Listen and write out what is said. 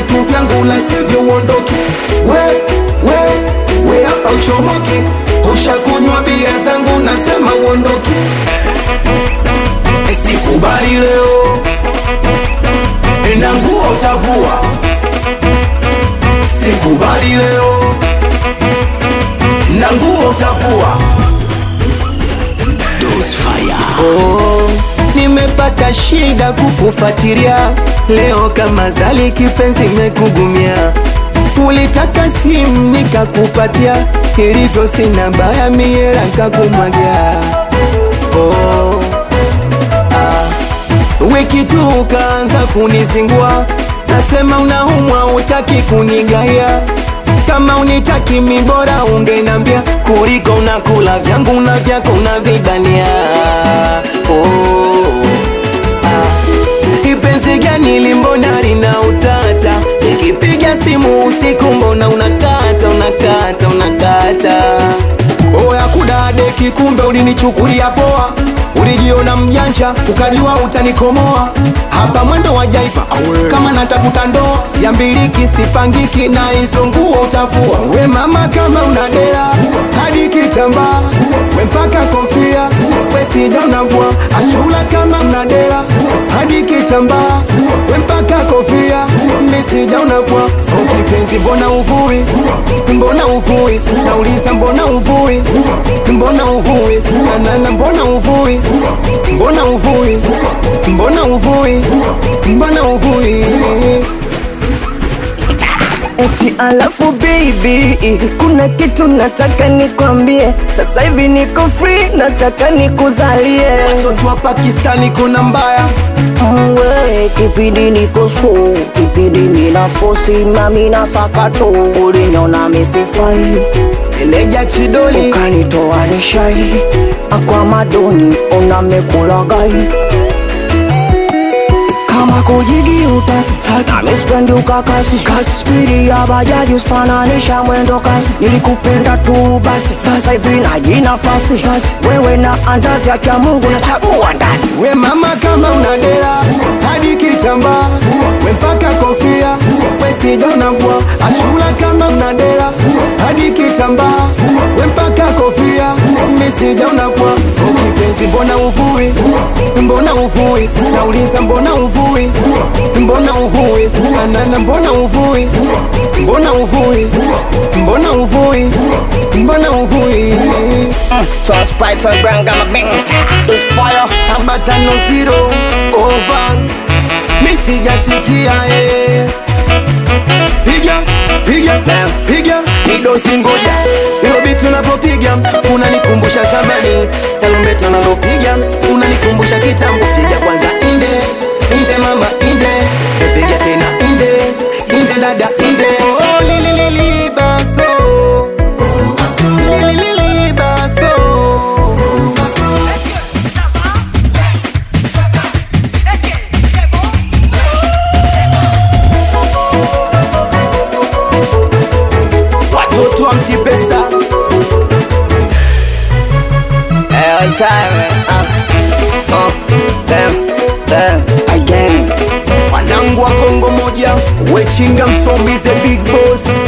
vitu vyangu la sivyo uondoke we we we hapa uchomoke ushakunywa bia zangu nasema uondoke sikubali leo na nguo utavua sikubali leo na nguo utavua Oh, nimepata shida kukufatiria leo kama zali kipenzi mekugumia ulitaka simu nikakupatia ilivyo sina baya miera nkakumwagia oh, ah. wiki tu ukaanza kunizingua nasema unaumwa utaki kunigaya kama unitaki mibora ungenambia kuliko unakula vyangu na vyako unavibania oh, ah. ipenzi gani limbona lina utata nikipiga simu usiku mbona unakata unakata unakata oya kudadeki kumbe ulinichukulia poa ulijiona mjanja ukajua utanikomoa hapa mwendo wa jaifa kama natafuta ndoa siambiliki sipangiki na hizo nguo utavua we mama kama unadera hadi kitambaa we mpaka kofia we sija unavua ashula kama unadera hadi kitambaa we mpaka kofia misija unavua ukipenzi mbona uvui mbona uvui nauliza mbona uvui mbona uvui nanana mbona uvui mbona uvui mbona uvui mbona uvui Eti alafu baby, kuna kitu nataka nikwambie. Sasa hivi niko free, nataka nikuzalie. watoto wa pakistani kuna mbaya Mwe, kipindi niko slow, kipindi nina fosi mami na sakato, uliniona misifai, eleja chidoli ukanitoa nishai, akwa madoni unamekulagai kama kujigi utaki na mispendi ukakasi kasi spidi ya bajaji usifananisha mwendo kasi nilikupenda tu basi sasa hivi naji nafasi wewe na andazi ya Mungu nachagua ndazi we mama kama unadera hadi kitambaa we mpaka kofia we sija unavua ashula kama unadera hadi kitambaa we mpaka kofia misija unavua ukipenzi mbona uvui mbona uvui nauliza mbona uvui mbona uvui anana mbona uvui mbona uvui mbona uvui mbona uvui So Sprite or Brown got my bang It's fire saba tano zero over misijasikia eh. piga piga piga midosi ngoja ilo bitu unavyopiga unanikumbusha zamani tarumbeta unalopiga unanikumbusha kitambo piga kwanza inde inde mama inde piga tena inde inde dada inde oh, lililili baso lililili baso watoto wa mtipesa Every time uh, uh, damn, damn Again wanangu wa kongo moja wechinga msombize big boss